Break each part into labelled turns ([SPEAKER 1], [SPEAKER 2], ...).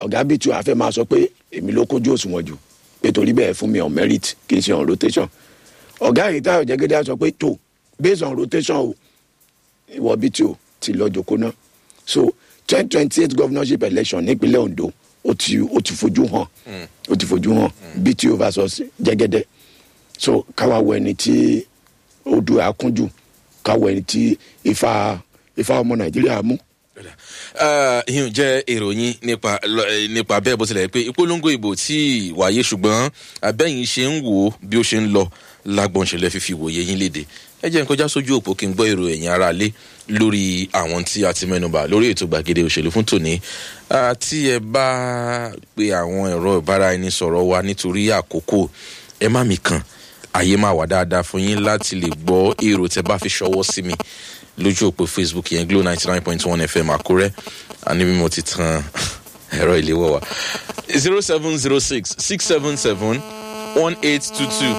[SPEAKER 1] ọ̀gá bíi tí wàá fẹ́ máa sọ pé èmi ló kójú òṣùwọ̀n jù pé torí bẹ́ẹ̀ fún mi on merit kì í ṣe on rotation ọ̀gá yìí táyọ̀ jẹ́gẹ́dẹ́ sọ pé tó based on rotation o ìwọ bíi tí o ti lọ jòkó náà so twenty twenty eight governorship election nípínlẹ̀ Ondo ó ti ó ti fojú hàn ó ti fojú hàn bíi tí o versus jẹ́gẹ́dẹ́ so káwa wọ ẹni tí odò àkúnjù káwọ ẹni tí ifá ifá ọmọ Nàìjíríà mú
[SPEAKER 2] ìyẹn jẹ́ ìròyìn nípa nípa bẹ́ẹ̀ bó tilẹ̀ pé ìpolongo ìbò tí wáyé ṣùgbọ́n abẹ́yìn ṣe ń wò ó bí ó ṣe ń lọ lágbọ̀n ṣẹlẹ̀ fífi wòye yín léde ẹ jẹ́ n kọjá sójú òpó kí n gbọ́ èrò ẹ̀yin ara lé lórí àwọn tí a ti mẹ́nubà lórí ètò gbàgede òṣèlú fún tòní tí ẹ bá pe àwọn ẹ̀rọ ìbáraẹnisọ̀rọ̀ wa nítorí àkókò ẹ má mi kàn àyè máa wà dáadáa fún yín láti lè gbọ́ èrò tẹ bá fi ṣọwọ́ sí mi lójú òpó facebook yẹn glo ninety nine point one fm àkúrẹ́ àní mímọ́ ti tan ẹ̀rọ ìléwọ́ wa zero seven zero six six seven seven one eight two two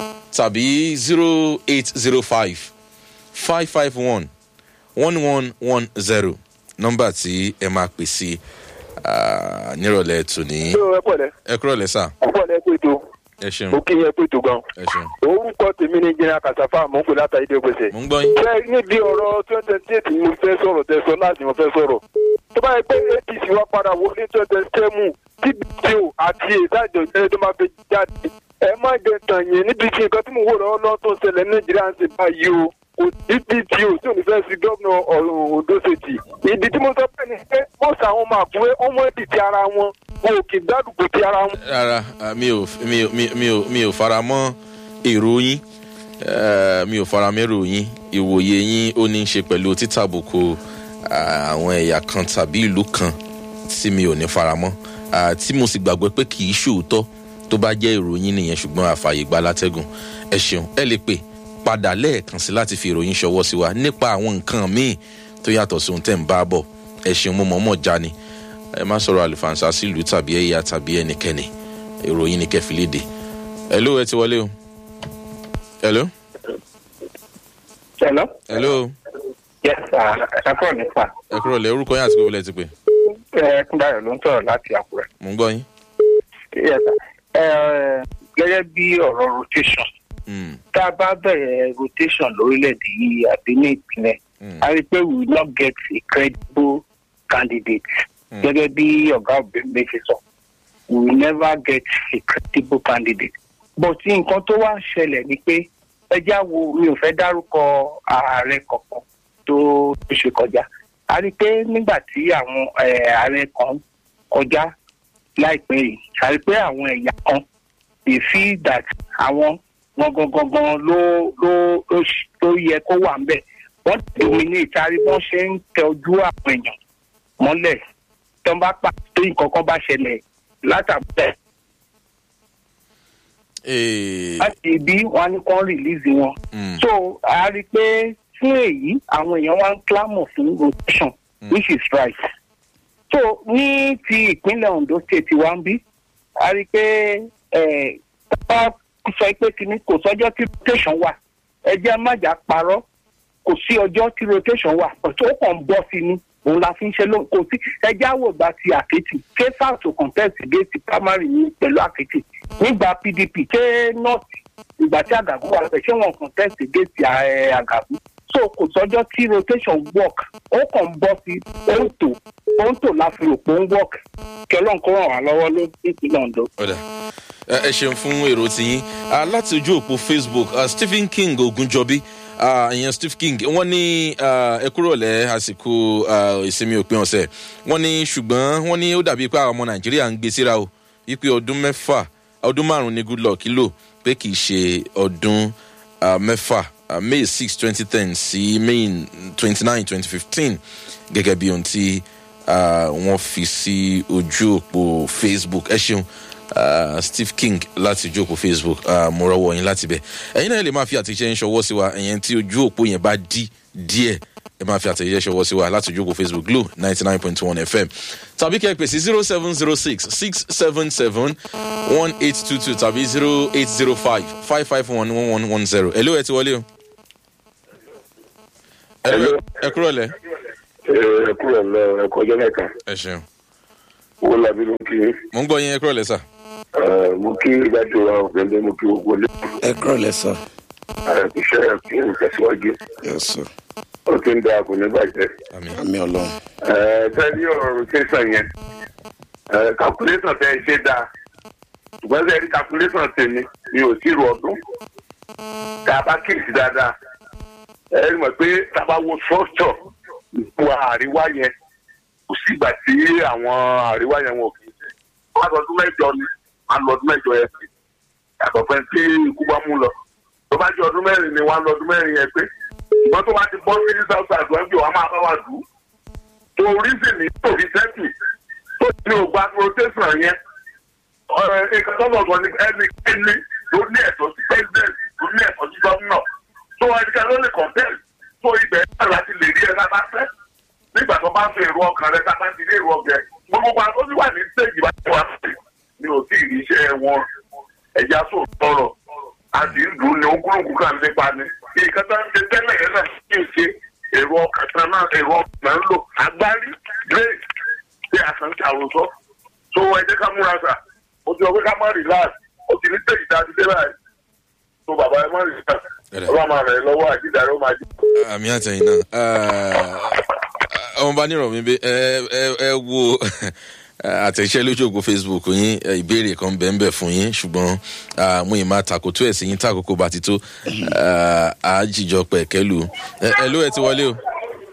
[SPEAKER 2] tàbí zero eight zero five five five one one one one zero nọ́mbà tí ẹ máa pè sí nírọ̀lẹ́ tòní.
[SPEAKER 3] ẹ pọ̀lẹ́.
[SPEAKER 2] ẹ kúrọ̀lẹ́ sà.
[SPEAKER 3] ẹ pọ̀lẹ́ pé tó.
[SPEAKER 2] ẹ ṣeun.
[SPEAKER 3] mo kí yẹn pé tó gan.
[SPEAKER 2] ẹ ṣeun.
[SPEAKER 3] orúkọ tèmi ní jìnnà kàṣàfà mò ń pè látàrí dé gbèsè.
[SPEAKER 2] mo ń gbọ́ yín.
[SPEAKER 3] ṣé níbi ọ̀rọ̀ twenty twenty eight mo fẹ́ sọ̀rọ̀ tẹ sọ láti mo fẹ́ sọ̀rọ̀. tó bá yẹ pé apc wá padà wọlé twenty twenty seven tbto àti ìdájọ́ ìjẹ́lẹ̀ tó máa fi jáde. ẹ má jẹ tàn yín níbi tí nǹkan tí mo wò lọ́wọ́ lọ́wọ́ tó ń ṣẹlẹ̀ ní nàìjíríà ń ṣe báyìí o kò tbto tí ò ní fẹ́ sí gómìnà Ondo State. ìdí tí mo sọ pé ni pé mọ́sà àwọn ọmọ àkúrẹ́ ọmọ èdè ti ara wọn wọn ò kì í gbádùgbò ti ara wọn.
[SPEAKER 2] rárá mi ò mi ò mi ò mi ò fara mọ́ èrò yín mi ò fara mọ́ èrò yín ìwòye yín ó ní í ṣe pẹ̀lú títàbùkù àwọn ẹ̀yà kan tàbí ìlú kan tí mi ò ní fara mọ́ tí mo sì gbàgbọ́ pé kì í ṣòótọ́ tó bá jẹ́ ìròyìn nìyẹn ṣùgbọ́n àfààyè gba látẹ́gùn ẹ ṣeun ẹ lè pè padà lẹ́ẹ̀kan sí láti fi ìròyìn ṣọwọ́ sí wa nípa àwọn nǹkan míì tó yàtọ̀ sí ohun tẹ́ ń bá bọ̀ ẹ ṣeun mo mọ̀ọ́mọ̀ já ni ẹ má sọ̀rọ̀ àlùfànṣá sílùú tàbí ẹ̀yà tàbí ẹnikẹ́ni ìròyìn ni kẹfì léde hello ẹ ti wọlé o hello.
[SPEAKER 4] hello.
[SPEAKER 2] hello.
[SPEAKER 4] yes sir ẹ kúrò ní sà.
[SPEAKER 2] ẹ kúrò lẹ orúkọ yín àti gbogbo lẹ ti pè.
[SPEAKER 4] ẹ kúndàyọ̀ ló ń sọ̀rọ̀ láti àkúrẹ́.
[SPEAKER 2] mo ń gbọ́ yín.
[SPEAKER 4] yes sir ẹ gẹ́gẹ́ bí ọ̀rọ̀ rotation tá a bá bẹ̀rẹ̀ rotation lórílẹ̀‐èdè yìí àbí ní ìpínlẹ̀ a rí i pé we will not get a credible candidate gẹ́gẹ́ bí ọ̀gá òbí ṣe sọ we will never get a credible candidate but nǹkan tó wá ń ṣẹlẹ̀ ni pé ẹjá wo mi ò fẹ́ dárúkọ ààrẹ kankan tó tó ṣe kọjá a rí i pé nígbà tí àwọn ààrẹ kan kọjá láìpẹ́ yìí a rí i pé àwọn ẹ̀yà kan they feel that àwọn wọn gangan ló ló ló yẹ kó wà ń bẹ̀ wọ́n dominate a rí wọ́n ṣe ń tẹ ojú àwọn èèyàn mọ́lẹ̀ tó ń bá pa tó nǹkan kan bá ṣẹlẹ̀ látàbẹ̀. láti ibi wọn ní kàn release wọn. so a rí i pé fún èyí àwọn èèyàn wá ń clamor fún rotation which is right. so ní ti ìpínlẹ̀ Ondo state wa ń bí a rí i pé sọ pé kìíní kò sọ́jọ́ tí rotation wà ẹ jẹ́ májà parọ́ kò sí ọjọ́ tí rotation wà tó kàn ń bọ́ sí ni òun la fi ń ṣe lóhùn kò sí ẹjẹ́ àwògbà ti àkẹ́tì ṣé south contest gate primary ní pẹ̀lú àkẹ́tì nígbà pdp ṣé north ìgbà tí àgàgù wà pẹ̀ ṣé wọn contest gate àgàgù so kò sọ́jọ́ tí rotation work ó kàn ń bọ́ sí òǹtò òǹtò la fi rò pé ó ń work kí ọlọ́run kó ràn wá lọ́wọ́ ló nípínlẹ̀ ondo.
[SPEAKER 2] ẹ ṣeun fún èrò tiyín láti ojú òpó facebook stephen king ogunjọbí ìyẹn steve king wọ́n ní ẹ kúrò lẹ́ àsìkò ìsinmi òpin ọ̀sẹ̀ wọ́n ní ṣùgbọ́n wọ́n ní ó dàbí pé àwọn ọmọ nàìjíríà ń gbé síra o wípé ọdún mẹ́fà ọdún márùn-ún ní goodluck lò pé kì í ṣe ọdún mẹ́fà may six twenty ten sí may twenty nine twenty fifteen gẹ́gẹ́ bí ohun tí wọ́n fi sí ojú òpó facebook ẹ ṣeun uh, steve king láti ojú òpó facebook uh, mo rọwọ yín láti bẹ ẹyin náà lè máa fi àtẹ̀jíṣẹ́ ṣọwọ́ sí wa ẹ̀yẹn tí ojú òpó yẹn bá dí díẹ̀ ẹ máa fi àtẹ̀jíṣẹ́ ṣọwọ́ sí wa láti ojú òpó facebook glo ninety nine point one fm tàbí kẹ́ ẹ pè sí zero seven zero six six seven seven one eight two two tàbí zero eight zero five five five one one one one zero ẹ ló ẹ ti wọlé o. ẹ kúrò lẹ.
[SPEAKER 5] ẹ kúrò lọ ẹ kọjọ mẹ́ta.
[SPEAKER 2] ẹ ṣeun.
[SPEAKER 5] owó làbí ló ń kí
[SPEAKER 2] mo ń gbọ́ yín ẹ kúrò lẹ́sà.
[SPEAKER 5] ẹ mo kí ìdájọ wa ọ̀gbẹ́lẹ́ mo kí gbogbo ilé
[SPEAKER 1] ẹ kúrò lẹ́sà.
[SPEAKER 5] ẹ iṣẹ́ kí n tẹ̀síwájú
[SPEAKER 1] yes sir.
[SPEAKER 5] ó ti ń da kò ní bàjẹ́.
[SPEAKER 2] àmì
[SPEAKER 1] àmì ọlọ́run.
[SPEAKER 5] ẹ tẹ́lẹ̀ ọ̀rọ̀ rotation yẹn ẹ calculation tẹ́ ẹ ṣe dáa ṣùgbọ́n tẹ́ ẹ rí calculation tèmi mi ò tí ì rọ ọdún tá a bá kíyèsí dáadáa ẹ rí mọ̀ pé tá a bá wo structure ìpò àríwá yẹn kò sí ìgbà tí àwọn àríwá yẹn wọn ò kì í ṣe wọ́n á lọ ọdún mẹ́jọ ni wọ́n á lọ ọdún mẹ́jọ yẹn pé yàtọ̀ fẹ́ tí ikú bá mú lọ tó bá jẹ́ ọdún mẹ́rin ni wọ́n á lọ ọdún mẹ́rin yẹn pé ṣùgbọ́n tó bá ti bọ́ sí south south wọ́n bí wọ́n máa bá wa dùn tó reason ní torí sẹ́tù tó ní ògbà rotation yẹn ọ̀rẹ́ nǹkan tó lọ́gbọ̀n ní ẹni ẹni ló ní ẹ̀tọ́ sí president ló ní ẹ̀tọ́ sí gómìnà tó ẹnikẹ́ni ló lè contest tó ibẹ̀ náà láti lè rí ẹ lábá fẹ́ nígbà tó bá fi èrò ọkàn rẹ sábà ti rí èrò ọkàn rẹ gbogbo wa tó ti wà ní stage bá ti wà sí ni ò tí ì rí iṣẹ́ wọn ẹ̀yà sò tọrọ àti ìlú ni ogúnlùkù kan nípa ni nǹkan tó ń ṣe tẹ́lẹ̀ yẹn náà kì í ṣe èrò ọkàn kan náà èrò ọkàn náà ń lò agbárí grace ṣé àkànṣe àròsọ tó ẹ jẹ́ ká múra sà ó ti sọ pé ká má relax ó ti ní stage dáadé dé báyìí tó bàbá ẹ má relax ọlọ́run máa rẹ̀ lọ́wọ́ àjíjà ló máa jẹ́.
[SPEAKER 2] àmì àtẹ̀yìn náà ọmọ bá nírọ̀ mi bẹ ẹ ẹ ẹ wo àtẹ̀ṣẹ́ lójú ògùn facebook yín ẹ, ìbéèrè kan bẹ́ẹ̀ bẹ́ẹ̀ fún yín ṣùgbọ́n ah, mo yìí máa tàkótó ẹ̀ sí yín tàkókò bá ti tó ah, àájìjọ pẹ̀kẹ́lù ẹ ẹ ló ẹ ti wọlé o.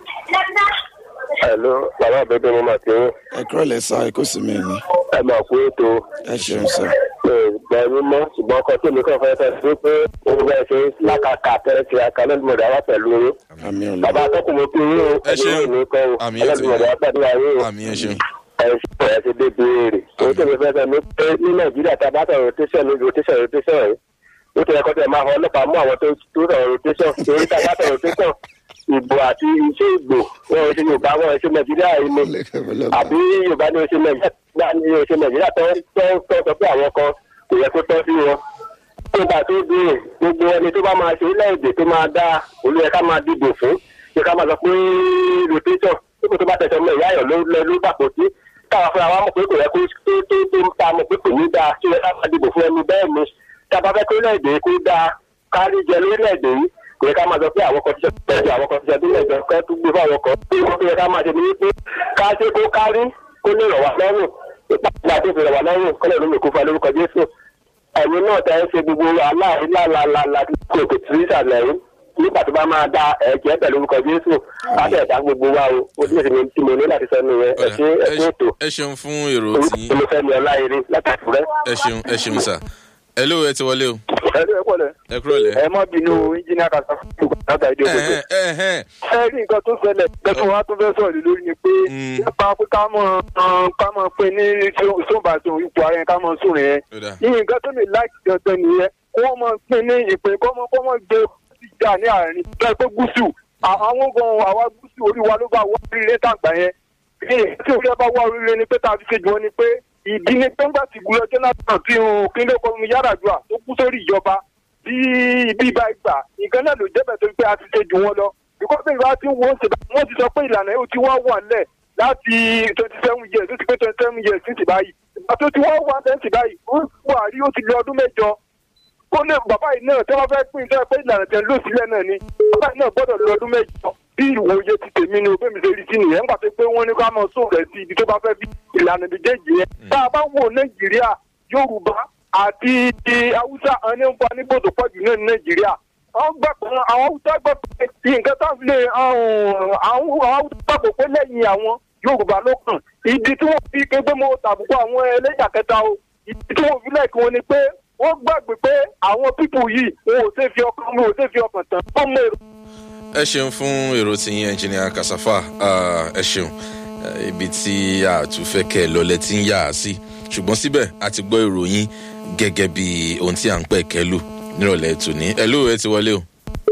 [SPEAKER 5] Hello, bàbá àbẹ̀bẹ̀ mo máa ti ń
[SPEAKER 1] ẹ kúrò lẹ́sà ẹ kó sì mí ni.
[SPEAKER 5] ẹ máa kú ètò
[SPEAKER 1] ẹ ṣeun sir.
[SPEAKER 5] ìgbà ẹni mọ́ ṣùgbọ́n ọkọ tí mi kàn fẹ́ fẹ́ sí pé òun bẹ́ẹ̀ ṣe lákàkà tẹ́lẹ̀ ti àkàlẹ́dùmọ̀dé wá pẹ̀lú yín.
[SPEAKER 1] àmì
[SPEAKER 5] bàbá
[SPEAKER 1] ọlọ́run.
[SPEAKER 5] akẹ́kọ̀ọ́ mo kí yín o
[SPEAKER 2] Ẹ ṣeun.
[SPEAKER 5] ẹni mi kọ́ o
[SPEAKER 2] Àmì ẹ̀ ti
[SPEAKER 5] ẹlẹ́dùmọ̀dé wá pẹ̀lú ayé o
[SPEAKER 2] àmì ẹ ṣeun.
[SPEAKER 5] ẹ ṣe ẹ ti dé béèrè. òun tó mi fẹ́ fẹ́ mi pé ní nàìjíríà tá a bá sọ̀rọ̀ rotation ní rotation rotation yìí ó ti ẹ̀kọ́ tẹ̀ máa họ ọlọ́pàá mú àwọn tó tó sọ̀rọ̀ rotation torí tá a bá sọ̀rọ̀ rotation ìbò àti iṣẹ́ ìgbò wọn ò ṣe yorùbá wọn ò ṣe nàìjíríà yìí ni àbí yorùbá ní oṣù nàìjíríà ní oṣù nàìjíríà tó tó tó sọ pé àwọn kan kò yẹ kó tọ́ sí wọn. nígbà tó dé gbogbo ẹni tó bá máa ṣe orílẹ̀-èdè tó máa dá olóyè ká máa dìbò fún ṣé ká máa sọ pé rotation nígbà tó bá tẹ̀sán mọ́ ìyá ayọ̀ ló lọ ló bàpò sí káwa fúnra wa mọ̀ pé kò yẹ kó tó tó tó ń ta mọ̀ pé kò ní dáa ṣé ká máa dìbò fún ẹni bẹ́ẹ̀ ni tá a bá fẹ́ kó orílẹ̀-èdè kó dáa kárí jẹ lórílẹ̀-èdè yìí kò yẹ ká máa sọ pé àwọn kan ti ṣe tẹ̀sí àwọn kan ti ṣe bílẹ̀ jọ kẹ́ tó gbé fáwọn kan tí wọ́n tó yẹ ká máa ṣe ní wípé ká ṣe kó kárí kó lè rọ̀ wá lọ́rùn ìpàdé àti ìfìrọ̀ wá lọ́rùn kọ́lẹ̀ ló lè kó fa lórúkọ jésù ẹ̀yin náà tẹ́ ẹ ṣe gbogbo aláìláàlá kò kò tí ìsàlẹ̀ yìí nígbà tó bá máa da ẹ̀jẹ̀ pẹ̀lú orúkọ jésù láti ẹ̀dá gbogbo wa o ó sì ṣe tí mo ní láti sọ nìyẹn ẹ ṣe ẹ ṣe ètò
[SPEAKER 2] ẹ ṣeun fún èrò tí
[SPEAKER 5] olùfẹ́mi ọláyẹrẹ látàkùrẹ́.
[SPEAKER 2] ẹ ṣeun ẹ ṣeun sà ẹ ló ẹ ti wọlé o
[SPEAKER 3] ẹ ló ẹ pọ̀ lẹ̀
[SPEAKER 2] ẹ kúrò lẹ.
[SPEAKER 3] ẹ má bínú engineer kasa láta ìdí òkòtò.
[SPEAKER 2] ẹ ẹ ẹ
[SPEAKER 3] ẹ rí nǹkan tó ṣẹlẹ̀ lẹ́tọ̀ wa tó fẹ́ sọ̀rọ̀ lé lórí ni pé
[SPEAKER 2] Mm.
[SPEAKER 3] nípa pé ká mọ̀ ọ́n, ká mọ̀ pé ní sóńbàtò ipò ààrẹ ká mọ̀ sùn rẹ̀
[SPEAKER 2] ó dà
[SPEAKER 3] ní nǹkan tó lè láìsí dandan nìyẹn kó mọ̀ pé ní ìpè kó mọ̀ kó mọ̀ gbé ìjà ní àárín bẹ́ẹ̀ pé gúúsù à- àwọn gan àwa gúúsù orí wa ló bá wọ́ oríire tàgbà yẹn ní tí orí ẹ bá wá oríire ni pé tá a fi ṣe jù wọn ni pé ìdí ni pé ńgbà tí gbúlọ jonathan tí òun kí ló kọ́ mi yára jù à tó kú sórí ìjọba tí ibi ìbá ìgbà nǹkan náà ló jẹ́bẹ̀ tó ń pé a ti ṣe jù wọn lọ bíkọ́ pé ìwà tí wọ́n ṣe wọ́n ti sọ pé ìlànà yóò ti wá wà lẹ̀ láti twenty seven years ó ti pé twenty seven years sí ti báyìí ìgbà tó ti wá wà lẹ̀ sí báyìí ó buhari ó ti lé ọdún mẹ́jọ kó lè bàbá yìí náà tí wọ́n fẹ́ pín iṣẹ́ pé ìlànà tẹ̀ ló sílẹ̀ náà ni bàbá yìí náà gbọ́dọ̀ lọ ọdún mẹ́jọ bí ìwòye ti tèmi ni òbí mi ṣe rí sí nìyẹn nígbà tó pé wọ́n ní ká mọ sóò rẹ̀ sí ibi tó bá fẹ́ bí ìlànà méjèèjì yẹn tá a bá wò nàìjíríà yorùbá àti ti haúsá àwọn ní ń bọ nígbòdò pọ̀jù náà ní nàìjíríà àwọn gbà pé àwọn haúsá gbà pé nǹkan tá a fi lè àwọn haúsá gbàgbọ́ pé lẹ́yìn àwọn yorùbá ló kàn ìdí tí wọ́n fi ké pé mo tàbùkù àwọn ẹlẹ́yà kẹta o ìdí tí wọ́n fi lẹ́ẹ̀kí wọn ni pé wọ́n gbàgbé pé àwọn pípù yìí wọn ò ṣe fi ọkàn wọn ò ṣe fi ọkàn tán wọ́n mọ èrò
[SPEAKER 2] ẹ ṣeun fún èrò tí yín ẹnjìnìà kasafa ah, ẹ ṣeun Eh, ibi tí a tún fẹ́ kẹ́ ẹ lọlẹ̀ tí ń yà á sí ṣùgbọ́n síbẹ̀ a ti gbọ́ ìròyìn gẹ́gẹ́ bí ohun tí à ń pẹ̀ kẹ́lù nírọ̀lẹ́ tòní ẹ ló ẹ ti wọlé o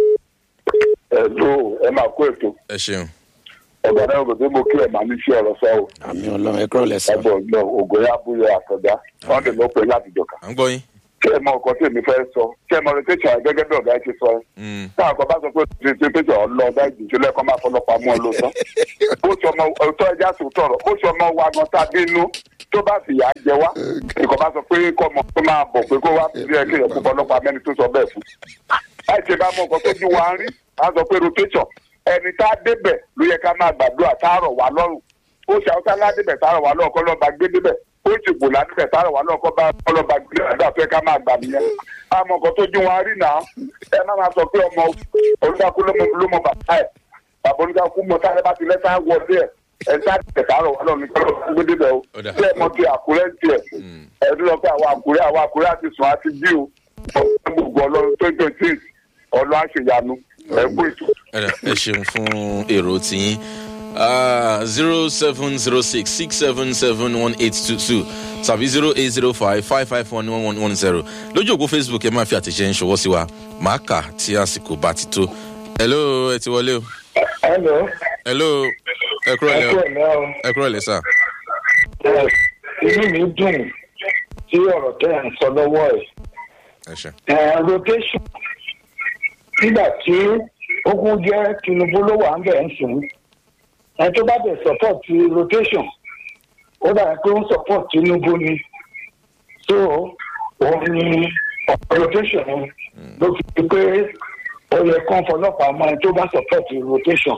[SPEAKER 5] ẹ ló ẹ máa kó ètò
[SPEAKER 2] ẹ ṣeun
[SPEAKER 5] ọgbà náà kò tó mo kí ẹ máa ní sí ọ̀rọ̀ sọ o
[SPEAKER 1] àmì ọlọ́run ẹ kúrò lẹ́sà.
[SPEAKER 5] ẹgbẹ́ ọgbọ́n ògòyà abúlé àtọ̀dá wọn lè lọ pé láti jọkà.
[SPEAKER 2] à ń gbọ́ yín
[SPEAKER 5] kí ẹ mọ ọkọ tí èmi fẹ́ sọ kí ẹ mọ rotation gẹ́gẹ́ bí ọ̀gá ti sọ
[SPEAKER 2] Mm.
[SPEAKER 5] táwọn kan bá sọ pé rotation ọlọ ọgá ìjìnjú lẹ́kọ́ máa fọlọ́pàá mú ọ lóòótọ́ bó ṣe ọmọ ọtọ́ ẹja tó tọrọ bó ṣe ọmọ wa gan tá a bínú tó bá sì yà á jẹ wá ìkọ̀ bá sọ pé kọ́ ọmọ tó máa bọ̀ pé kó wá sí ẹ kéèyàn kó fọlọ́pàá mẹ́ni tó sọ bẹ́ẹ̀ fún láì ṣe bá mọ nǹkan tó ju wa ń rí a sọ pé rotation ẹni tá a débẹ̀ ló yẹ ká máa gbàdúrà tá a rọ̀ wá lọ́rùn ó ṣe àwọn sálá débẹ̀ tá a rọ̀ wá lọ́rùn kọ́ lọ́ba gbé débẹ̀ ó sì bò ládébẹ̀ tá a rọ̀ wá lọ́rùn kọ́ bá ọlọ́ba gbé àdá fẹ́ ká máa gbà nìyẹn àmọ́ nǹkan tó ju wa ń rí náà ẹ má máa sọ pé ọmọ olùdákú ló mọ ló mọ bàtà ẹ bàbá olùdákú mọ tá a bá ti lẹ́sà wọlé ẹ ẹ sá débẹ̀ tá a rọ̀ wá lọ́rùn kọ́ lọ́ba gbé débẹ̀ o
[SPEAKER 2] Ó dà.
[SPEAKER 5] tí ẹ mọ ti àkúrẹ́ ń tiẹ̀ ẹ̀dùn lọ pé àwọn àkúrẹ́ àwọn àkúrẹ́ àti sùn àti jí o ọ̀pọ̀ gbogbo ọlọ́run tó jọ tí ọlọ́ àṣeyanu ẹ̀kú ètò.
[SPEAKER 2] Ẹ̀dà, ẹ ṣeun fún èrò tiyín zero seven zero six six seven seven one eight two two tàbí zero eight zero five five five one one one one zero lójú òpó facebook ẹ máa fi àtẹ̀jẹ́ ń ṣọwọ́ sí wa màá kà tí àsìkò bá ti tó. hello ẹ ti wọlé o.
[SPEAKER 6] Hello,
[SPEAKER 2] hello ẹ kúrò
[SPEAKER 6] ẹ
[SPEAKER 2] lẹ
[SPEAKER 6] kú
[SPEAKER 2] o
[SPEAKER 6] ẹ̀lẹ́ o.
[SPEAKER 2] ẹ kúrò lẹ sà.
[SPEAKER 6] Ẹ, Inú mi dùn tí ọ̀rọ̀ tẹ́ ẹ̀ ń sọ lọ́wọ́ ẹ̀.
[SPEAKER 2] ẹ ṣe.
[SPEAKER 6] Ẹ, Rotation nígbà tí ogun jẹ́ Tinubu ló wà ń bẹ̀ ń sùn. Ẹ tó bá bẹ̀ support ti rotation, ó dàbí pé ó ń support Tinubu ni. So, òun ni ọ̀pọ̀ rotation ni ló fi di pé ó yẹ kán fọlọ́pàá mọ́ ẹ tó bá support rotation.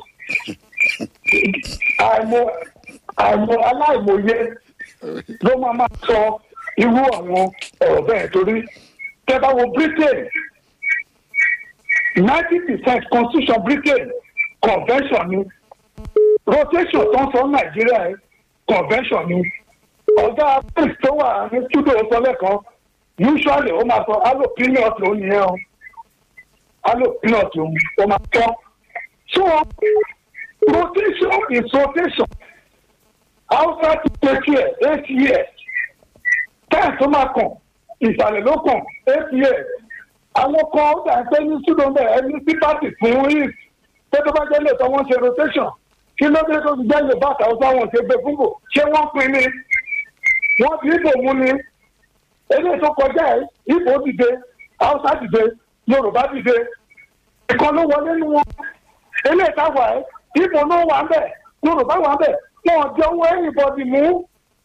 [SPEAKER 6] Àìmọ̀ àìmọ̀ aláìmọye ló máa máa sọ irú àwọn ọ̀rọ̀ bẹ́ẹ̀ torí tẹ́ bá wo Britain ninety percent constitution Britain convention ni rotation tó ń sọ Nàìjíríà ẹ convention ni ọ̀gá prince tó wà ní studio sọ lẹ́kan usually ó máa sọ alo peanut ló ní ẹ o alo peanut ó máa tọ́ so rotation is rotation hausa ti take care eight years táyà tó máa kàn ìsàlẹ̀ ló kàn eight years àwọn kan ó dà pé ní studio bẹ́ẹ̀ ẹni sí pàtì fún east pé tó bá jẹ́ lè tọ́ wọ́n ṣe rotation kí ló dé tó ti jẹ́ lè bá àtàwọn wọn ṣe gbé fúnbò ṣé wọ́n pin ni wọ́n fi ìbò mú ni eléyìí tó kọjá ẹ̀ ìbò dìde hausa dìde yorùbá dìde ìkan ló wọlé nu wọn eléyìí táwa ẹ̀ ìbò ló wà ń bẹ̀ yorùbá wà ń bẹ̀ wọn jẹ́ owó ẹ̀yìnbọ̀dì mú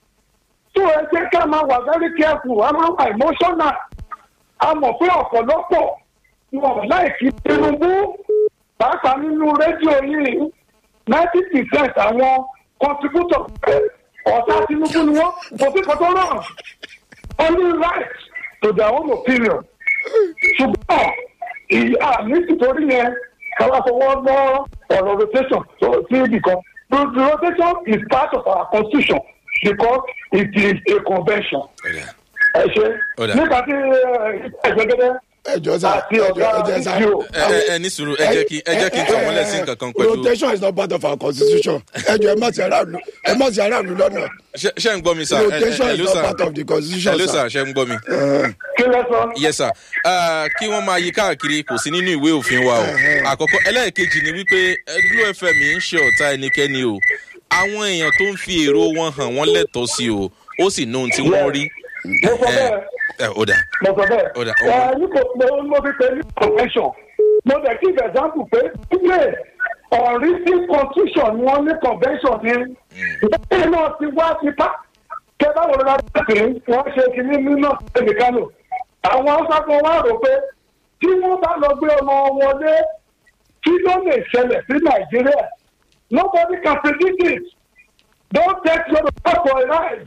[SPEAKER 6] tó ẹ jẹ́ ká máa wà very careful a máa wà emotional a mọ̀ pé ọ̀pọ̀lọpọ̀ wọn láìkí tinubu pàápàá nínú rédíò yìí ninety percent àwọn contributor ọ̀tá tinubu ni wọ́n kò sí kò tó rọrùn only right to their own opinion ṣùgbọ́n ìyá mi nítorí yẹn káwá fọwọ́ lọ ọ̀rọ̀ rotation sí ibì kan the rotation is part of our constitution because it is a convention. ẹ ṣe
[SPEAKER 2] Ọ̀dà.
[SPEAKER 6] nígbà tí ẹgbẹ́gẹ́dẹ́
[SPEAKER 1] ẹjọ sá
[SPEAKER 6] àti
[SPEAKER 1] ẹjọ
[SPEAKER 6] ọ̀gá
[SPEAKER 1] ẹjẹ sá
[SPEAKER 6] fídíò
[SPEAKER 2] ẹ ẹ ẹ ní sùúrù ẹ jẹ́ kí ẹ jẹ́ kí n tọ́ mọ́lẹ̀ sí nǹkan kan pẹ̀lú.
[SPEAKER 1] rotation is not part of our constitution ẹjọ ẹ má ti aráàlú ẹ má ti aráàlú lọ́nà
[SPEAKER 2] ṣe ṣe ń gbọ́ mi sà ẹ ẹ
[SPEAKER 1] rotation
[SPEAKER 2] ẹ
[SPEAKER 1] is
[SPEAKER 2] ló
[SPEAKER 1] not
[SPEAKER 2] sà
[SPEAKER 1] part of the constitution
[SPEAKER 2] ẹ ló
[SPEAKER 1] sir.
[SPEAKER 2] sà ṣe ń gbọ́ mi.
[SPEAKER 6] kí lẹ sọ.
[SPEAKER 2] yes sir uh, kí wọ́n máa yí káàkiri kò sí nínú ìwé òfin wa o àkọ́kọ́ ẹlẹ́ẹ̀kejì ni wípé glo fm ń ṣe ọ̀tá ẹnikẹ́ni o àwọn èèyàn tó ń fi èrò wọn hàn wọ́n lẹ́tọ̀ọ́ sí o ó sì ní ohun tí wọ́n rí.
[SPEAKER 6] mo sọ
[SPEAKER 2] ẹ
[SPEAKER 6] bẹ́ẹ̀
[SPEAKER 2] ẹ ó dà
[SPEAKER 6] mo sọ bẹ́ẹ̀
[SPEAKER 2] Ó dà, ó
[SPEAKER 6] ẹ
[SPEAKER 2] wà.
[SPEAKER 6] ní kò mo mo fi pe ní convention mo dẹ̀ kí example pé ilé ọ̀rísí constitution ni wọ́n ní convention ní ìdájọ́ náà ti wá sí pa kẹ báwo ló dáa pé wọ́n ṣe kínní nínú ẹnì kánò àwọn haúsá kan wá rò pé tí wọ́n bá lọ gbé ọmọ wọlé kí ló lè ṣẹlẹ̀ sí nàìjíríà nobody can predict it don't take your for a ride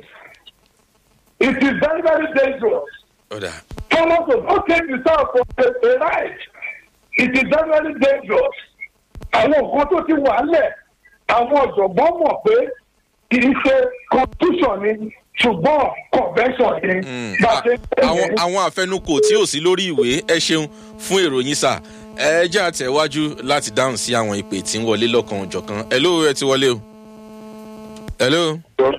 [SPEAKER 6] it is very very dangerous.
[SPEAKER 2] ó dà
[SPEAKER 6] Thomas was not take the south for a, a ride. It is very very dangerous. Àwọn nǹkan tó ti wà lẹ̀, àwọn ọ̀jọ̀gbọ́n mọ̀ pé kì í ṣe constitution ni ṣùgbọ́n convention ni.
[SPEAKER 2] Mm.
[SPEAKER 6] Bá a ṣe ń
[SPEAKER 2] A- àwọn
[SPEAKER 6] tẹ̀lé.
[SPEAKER 2] àwọn àfẹnukò tí ò sí lórí ìwé ẹ ṣeun fún ìròyìn sà ẹ jẹ́ àtẹ̀wájú láti dáhùn sí àwọn ìpè tí ń wọlé lọ́kàn òjọ̀kan hello ẹ ti wọlé o hello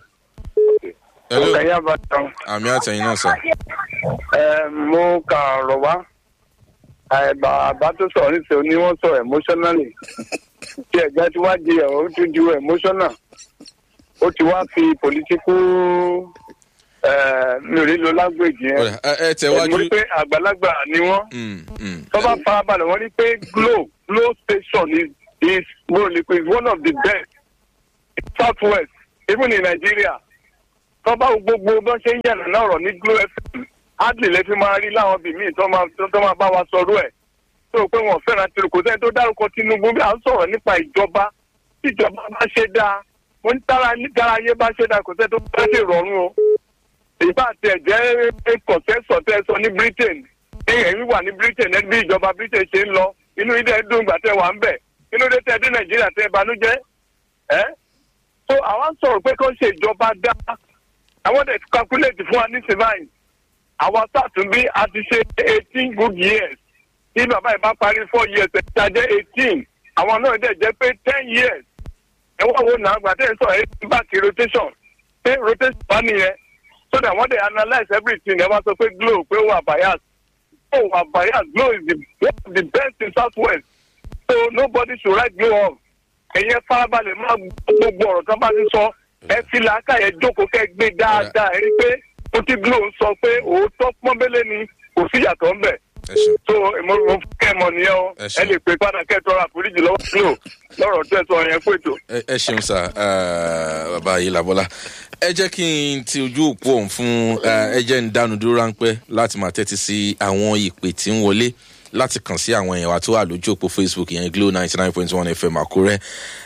[SPEAKER 2] hello
[SPEAKER 4] ọ̀kẹ́ yá bá tán.
[SPEAKER 2] àmì àtẹ̀yìn náà sà
[SPEAKER 4] ẹ mo kà ọ̀rọ̀ wá ẹ bàbá tó sọ̀rọ̀ níṣẹ́ ni wọ́n sọ emotionally tí ẹ̀jẹ̀ tí wá di ẹ̀rọ ó tún ju emotional ó ti wá fi political
[SPEAKER 3] ẹ, mi ò ní lo language yẹn.
[SPEAKER 2] Ọ̀rẹ́, ẹ ẹ
[SPEAKER 3] mo
[SPEAKER 2] tẹ̀wájú.
[SPEAKER 3] rí pé àgbàlagbà ni wọ́n.
[SPEAKER 2] Mm, mm.
[SPEAKER 3] tó bá farabalẹ̀ wọ́n ní pé glo glo station is is mo lè pe is one of the best in south west even in nigeria tó bá wo gbogbo bó ṣe ń yànnà náà rọ̀ ní glo fm hardly lè fi máa rí láwọn bíi míì tó máa tó máa bá wa sọ̀rọ̀ ẹ̀ tó o pé wọn fẹ́ràn tìrù kò sẹ́ni tó dárúkọ tinubu bí à ń sọ̀rọ̀ nípa ìjọba tí ìjọba bá ṣe dáa mo ń tára nígbàrá ayé bá ṣe dáa kò sẹ́ni tó bá ṣe rọrùn o ìbá tẹ̀ jẹ́ kọ̀tẹ́sọ̀ tẹ́ sọ ní britain ẹ̀yìn wà ní britain ẹ̀ bí ìjọba britain ṣe ń lọ inú ilé ẹ̀dùn ìgbà tẹ́ wà ń bẹ̀ inú ilé tẹ́ dé nàìjíríà tẹ́ banújẹ́ ẹ́ so àwọn sọ̀rọ̀ pé kó ṣe ìjọba dá àwọn dẹ̀ ti calculate fún wa ní sivine àwọn sàtúnbí a ti ṣe eighteen good years tí bàbá yìí bá parí four years ẹ̀ ti jẹ́ eighteen àwọn náà dẹ̀ jẹ́ pé ten years ẹ wá wo nàá gbà tẹ́ ẹ sọ ẹ ti bá ti rotation pé rotation bá nìyẹn so that wọ́n dey analyse everything ẹ wá sọ pé glo pé ó wà bias ó wà bias glo is the one of the best in south west so nobody should write glo off ẹ̀yẹ farabalẹ̀ máa gbogbo ọ̀rọ̀ tó bá ti sọ ẹ fi làákàyè jókòó kẹ́ gbé dáadáa ẹ rí pé ó ti glo ń sọ pé òótọ́ pọ́nbélé ni kò sí ìyàtọ̀ ń bẹ̀
[SPEAKER 2] ẹ ṣeun.
[SPEAKER 3] so mo mo kẹ́ ẹ mọ̀ nìyẹn o
[SPEAKER 2] Ẹ ṣeun.
[SPEAKER 3] ẹ lè pè padà kẹ́ ẹ tọrọ àforíjì lọ́wọ́ glo lọ́rọ̀ tẹ́ sọ yẹn pètò.
[SPEAKER 2] ẹ ẹ ṣeun sá eh, bàbá yìí làbọ́lá ẹ jẹ́ kí n ti ojú òpó ọ̀hún fún eh, ẹ jẹ́ ń dánu dúró ráńpẹ́ láti máa tẹ́tí sí àwọn ìpè tí ń wọlé láti kàn sí àwọn èèyàn wa tó wà lójú òpó facebook yẹn glo ninety nine point one fm àkúrẹ́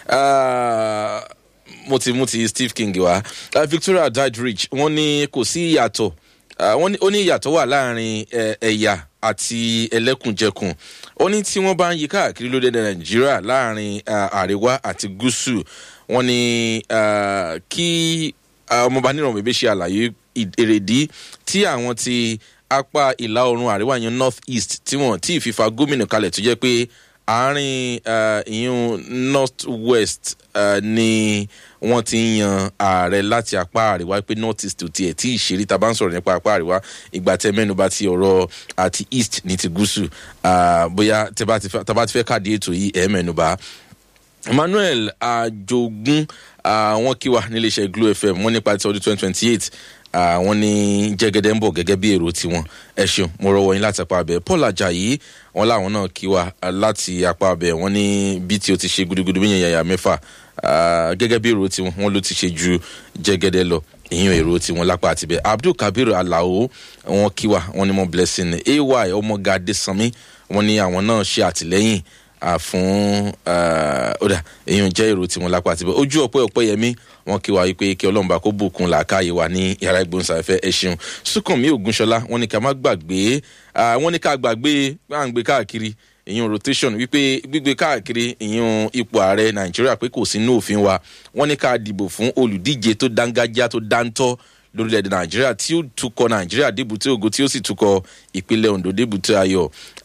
[SPEAKER 2] Ah, mo ti mú ti steve king wá Ah, victoria didrich wọ́n ní kò sí ìyàtọ̀ Ah, wọ́n ní ó ní ìyàtọ̀ wà láàrin eh, ẹ̀yà àti ẹlẹ́kùnjẹkùn ó ní tí wọ́n bá ń yí káàkiri lórílẹ̀‐èdè nàìjíríà láàrin ah, àríwá àti gúúsù wọ́n ní ah, kí ah, ọmọọba níràn bèbè ṣe àlàyé ì- èrèdí tí àwọn ti apá ìlà oòrùn àríwá yẹn north east tí wọ́n tí ì fífa gómìnà kalẹ̀ tó jẹ́ pé àárín ah, ìyún north west ah, ni wọ́n ti ń yan ààrẹ láti apá àríwá pé north east ò tiẹ̀ tí ìṣeré tá a bá ń sọ̀rọ̀ nípa apá àríwá ìgbà tẹ mẹ́nuba ti ọ̀rọ̀ àti east ní ti gúúsù ah, bóyá tẹ bá ti fẹ́ tá a bá ti fẹ́ káàdì ètò yìí ẹ̀ mẹ́nuba emmanuel ajogun ah, wọn kí wa níléeṣẹ́ glo fm wọn nípa ti ọdún twenty twenty eight wọn ní jẹ́gẹ́dẹ́ ń bọ̀ gẹ́gẹ́ bí èrò tiwọn ẹ ṣeun mo rọwọ́ yín láti apá abẹ paul ajayi wọn láwọn náà kí wa ah, láti apá abẹ wọn ní bí tí o ti ṣe gudugudu bí yẹn yàyà mẹ́fà ah, gẹ́gẹ́ bí èrò tiwọn wọn ló ti ṣe ju jẹ́gẹ́dẹ́ lọ ìyẹn èrò tiwọn lápá àtibẹ abdul kabir alao wọn kí wa wọn ní mo blessing ay ọmọgade sanmi wọn ní àwọn náà ṣe àtìlẹyìn à fún ọ̀dà èèyàn jẹ́ èrò tiwọn lápá àtibẹ̀ ojú ọ̀pẹ́ ọ̀pẹ́ yẹmí wọn kí wa wípé kí ọlọ́mùbá kó bùkún làákàyè wa ní yàrá ìgbóhùnsáfẹ́ ẹ ṣeun sùkànmí ògúnṣọlá wọn ní ká má gbàgbé ah, wọn ní ká gbàgbé gbàǹgbé káàkiri ìyún rotation wípé gbígbé káàkiri ìyún ipò ààrẹ nàìjíríà pé kò sínú òfin wa wọn ní ká dìbò fún olùdíje tó dángájá tó dáńtọ́ lórílẹ̀‐èdè nàìjíríà tí ó tukọ̀ nàìjíríà débùté ògo tí ó sì tukọ̀ ìpínlẹ̀ ondo débùté ayọ̀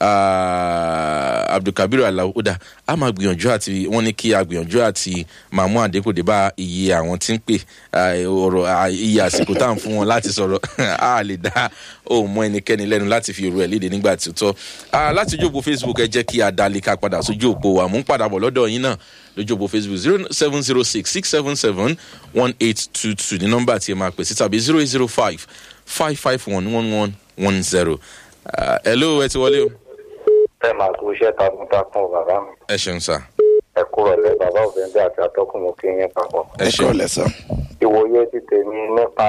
[SPEAKER 2] Ah, abdulkabir alaoda a máa gbìyànjú àti wọ́n ní kí a gbìyànjú àti máa mú àdínkù dé bá iye àwọn tí ń pè ah, ọ̀rọ̀ ah, iye àsìkò tá à ń fún wọn láti sọ̀rọ̀ a lè dá òun mọ ẹnikẹ́ni lẹ́nu láti fi èrò ẹ̀ léde nígbà tí ó tọ́ Ah, láti ojú òpó facebook ẹ jẹ́ kí a dalẹ̀ ká padà sójú òpó wa mú padà bọ̀ lọ́dọ̀ yín náà lójú òpó facebook zero seven zero six six seven seven one eight two two ní nọ́mbà tí ẹ máa pè sí tàbí zero eight zero five five five one one one one zero. hello ẹ ti wọlé o.
[SPEAKER 7] ẹ máa kú iṣẹ́ takuntakun o bàbá mi
[SPEAKER 2] ẹ ṣeun sá
[SPEAKER 7] ẹ kúrò lẹ bàbá òfin àti atọ́kùn mo kí yín papọ̀.
[SPEAKER 2] ẹ
[SPEAKER 1] ẹ
[SPEAKER 2] ṣeun
[SPEAKER 1] kọ́ lẹ́sàn.
[SPEAKER 7] ìwòye ti tèmi nípa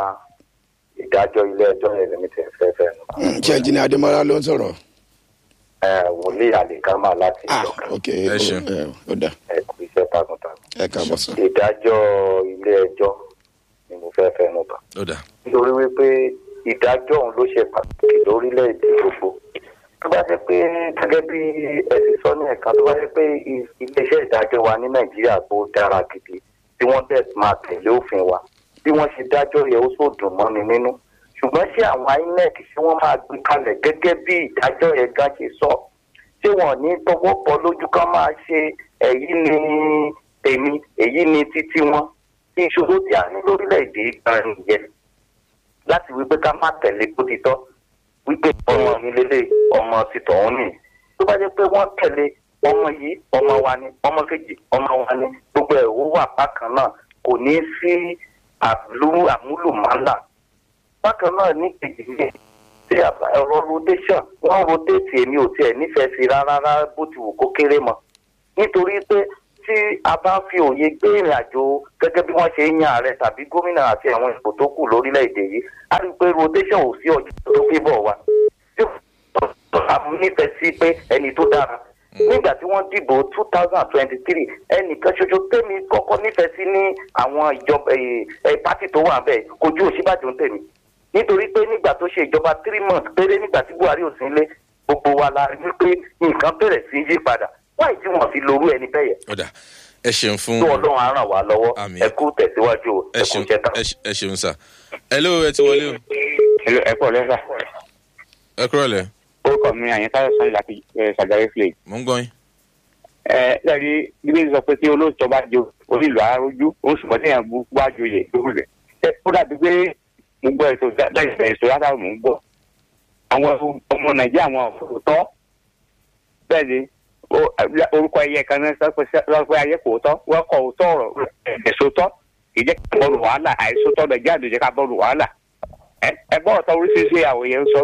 [SPEAKER 7] ìdájọ́ ilé ẹjọ́ yẹn lèmi tẹ̀ fẹ́ fẹ́ nu.
[SPEAKER 1] ṣé ẹnjìnì adémọlá ló ń sọ̀rọ̀.
[SPEAKER 7] ẹ wòlíì àlìkámà láti
[SPEAKER 1] ah
[SPEAKER 7] ìjọkan
[SPEAKER 1] ok
[SPEAKER 2] Ẹ ṣeun.
[SPEAKER 1] ẹ ó dà
[SPEAKER 7] ẹ kú iṣẹ́ takuntakun.
[SPEAKER 1] ẹ káàbọ̀ sàn.
[SPEAKER 7] ìdájọ́ ilé ẹjọ́ ni mo fẹ́ fẹ́ nu bà.
[SPEAKER 2] ó dà
[SPEAKER 7] nítorí wípé ìdájọ́ òun ló ṣe pàtàkì lórílẹ̀‐èdè gbogbo tó bá jẹ́ pé gẹ́gẹ́ bí ẹ ti sọ ní ẹ̀ka tó bá jẹ́ pé i- iléeṣẹ́ ìdájọ́ wa ní nàìjíríà tó dára gidi tí wọ́n dẹ̀ máa tẹ̀lé òfin wa bí wọ́n ṣe dájọ́ yẹ ó sò dùn mọ́ni nínú ṣùgbọ́n ṣé àwọn inec ṣé wọ́n máa gbé kalẹ̀ gẹ́gẹ́ bí ìdájọ́ yẹn gan ṣe sọ ṣé wọn ní tọwọ́ bọ lójú kan máa ṣe èyí ni èmi èyí ni títí wọn ìṣòro tí a ní lórílẹ̀‐èdè gan nìyẹn láti wípé ká má tẹ̀lé bó ti tọ́ wípé ọmọ mi lélẹ̀ ọmọ ti tọ̀hún nì tó bá jẹ́ pé wọ́n tẹ̀lé ọmọ yìí ọmọ wa ni ọmọ kejì ọmọ wa ni gbogbo ẹ̀ ó wà bákan náà kò ní sí àlú àmúlùmálà bákan náà ní kejì ní tí ọ̀rọ̀ rotation wọ́n rotate èmi ò tiẹ̀ nífẹ̀ẹ́ sí rárá rárá bó ti wù kó kéré mọ́ nítorí pé tí a bá fi òye gbé ìrìn àjò gẹ́gẹ́ bí wọ́n ṣe ń yan ààrẹ tàbí gómìnà àti àwọn ipò tó kù lórílẹ̀‐èdè yìí a rí i pé rotation ò sí ọjọ́ tó fi bọ̀ wá tí a nífẹ̀ẹ́ sí pé ẹni tó dára nígbà tí wọ́n dìbò two thousand twenty three ẹnìkan ṣoṣo tèmi kọ́kọ́ nífẹ̀ẹ́ sí ní àwọn ìjọba pátì tó wà bẹ́ẹ̀ kojú òṣìbàjò ń tèmi nítorí pé nígbà tó ṣe ìjọba three months péré nígbà tí buhari ò sí nílé gbogbo wa la rí pé nǹkan bẹ̀rẹ̀ sí yí padà wáyé tí wọ́n fi lorú ẹni bẹ́ẹ̀ yẹn
[SPEAKER 2] ọ̀dà ẹ ṣeun fún
[SPEAKER 7] tó ọlọ́run á ràn wá lọ́wọ́
[SPEAKER 2] Àmín.
[SPEAKER 7] ẹ kú tẹ̀síwájú o
[SPEAKER 2] ẹ
[SPEAKER 7] ẹ kú
[SPEAKER 2] ṣeun
[SPEAKER 7] iṣẹ́ tán.
[SPEAKER 2] ẹ ṣe- ẹ ṣeun sà hello ẹ ti wọlé o
[SPEAKER 8] ẹ pọ̀ lẹ́sà
[SPEAKER 2] ẹ kúrò lẹ
[SPEAKER 8] orúkọ mi àyẹ̀ká sàn láti ṣàgárí flake.
[SPEAKER 2] mò ń gbọ́ yín
[SPEAKER 8] ẹ lẹ́rí bíbélì sọ pé tí olóòtú bá jo onílù arójú oṣù mọ́tẹ́ yẹn bú wá joyè lórí rẹ̀. ẹ ó dàbí pé mo gbọ́ ètò láìpẹ́ ètò látàrí mò ń gbọ́. àwọn ọmọ nàìjíríà wọn ò tọ́ bẹ́ẹ̀ ni ó- orúkọ ẹyẹ kan náà sọ pé sọ pé ayé kò tọ́ wọ́n kọ̀ ò tọ́ ọ̀rọ̀ èso tọ́ ìjẹ́ ká bọ́ọ̀lù wàhálà àìsó tọ́ nàìjíríà ló jẹ́ ká bọ́ọ̀lù wàhálà. ẹ ẹ gbọ́ ọ̀tọ̀ oríṣiríṣi àwòyẹ ń sọ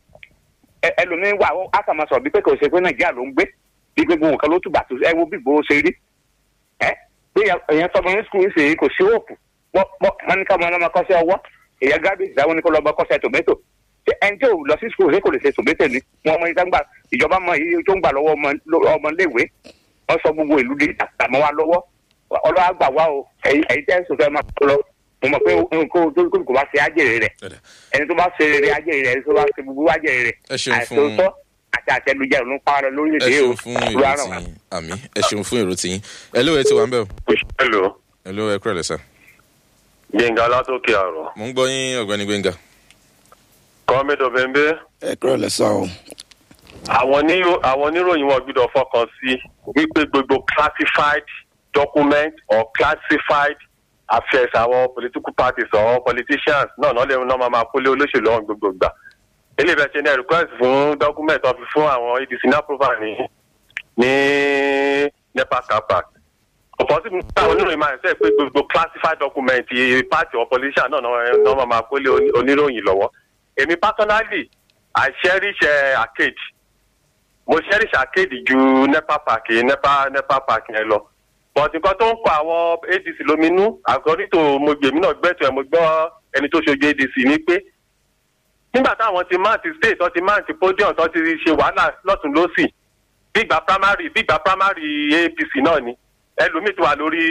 [SPEAKER 8] ẹ- ẹlòmíín wà ó á kà máa sọ bí pé kò ṣe pé nàìjíríà ló ń gbé bí gbogbo nǹkan ló tùbà tó ẹ wo bí ìgboro ṣe rí ẹ bí èèyàn tọmọ ní skul ṣe kò sí òòpù wọn ní ká ọmọ ọlọmọ kọsẹ̀ ọwọ́ èèyàn garbage dáwọn ní kó lọ bọ kọsẹ̀ tòmẹ́tò ṣé ẹni tí ò lọ sí skul ṣe kò lè ṣe tòmẹ́tò ni wọn mọ ìta ń gbà ìjọba mọ iye tó ń gbà lọ́wọ́ ọmọ- ọmọléèwé wọn sọ gbogbo ìlú di àtàmọ́ wa lọ́wọ́ ọlọ́wà gbà wá o ẹ̀yin ẹ̀yin tẹ́ ẹ̀ sọ fẹ́ máa tó lọ mo mọ̀ pé nǹkan tó kò bá ṣe ájèrè rẹ̀
[SPEAKER 2] ọ̀dà
[SPEAKER 8] ẹni tó bá ṣe rere ájèrè rẹ̀ ẹni tó bá ṣe gbogbo ájèrè rẹ̀
[SPEAKER 2] Ẹ ṣeun fún-
[SPEAKER 8] àìsòótọ́ àti àtẹnujẹ ló ń pa ara
[SPEAKER 2] ẹ
[SPEAKER 8] lórílẹ̀‐èdè o
[SPEAKER 2] ṣeun fún èrò
[SPEAKER 8] Olúwa ràn wá.
[SPEAKER 2] tiyín àmì ẹ ṣeun fún èrò tiyín hello ẹ ti wà ń bẹ̀ o
[SPEAKER 5] hello
[SPEAKER 2] hello ẹ kúrò lẹ sà
[SPEAKER 5] gbẹ̀ngà látòkè àrò
[SPEAKER 2] mò ń gbọ́ yín ọ̀gbẹ́ni gbẹ̀ngà
[SPEAKER 5] kọ́mẹ́dọ̀ bẹ́ńbẹ́
[SPEAKER 1] ẹ kúrò lẹ́sàn o.
[SPEAKER 5] àwọn onírò- àwọn oníròyìn wọn gbọ́dọ̀ fọkàn sí wípé gbogbo classified document or classified affairs àwọn political parties or politicians náà náà lè náà máa máa kólé olóṣèlú ọ̀hún gbogbo gbà eléyìí bẹ́ẹ̀ ṣe ní request fún document ọ̀fi fún àwọn adc ní approval ní ní nepa capac ọ̀pọ̀ sí mi àwọn oníròyìn máa ń sẹ́ pé gbogbo classified document party or politician náà náà náà máa máa kólé oní- oníròyìn lọ́wọ́ èmi personally i cherish uh, arcade mo cherish arcade ju nepa park nepa nepa park yẹn lọ but nǹkan tó ń kọ àwọn adc lóminú according to mo gbèmí náà gbẹ́tọ̀ ẹ̀ mo gbọ́ ẹni tó ṣojú adc ni pé nígbà táwọn ti máàntì state tó ti máàntì podium tó ti ṣe wàhálà lọ́tún lọ́sì bígbà primary bígbà primary apc náà ni ẹlòmíì ti wà lórí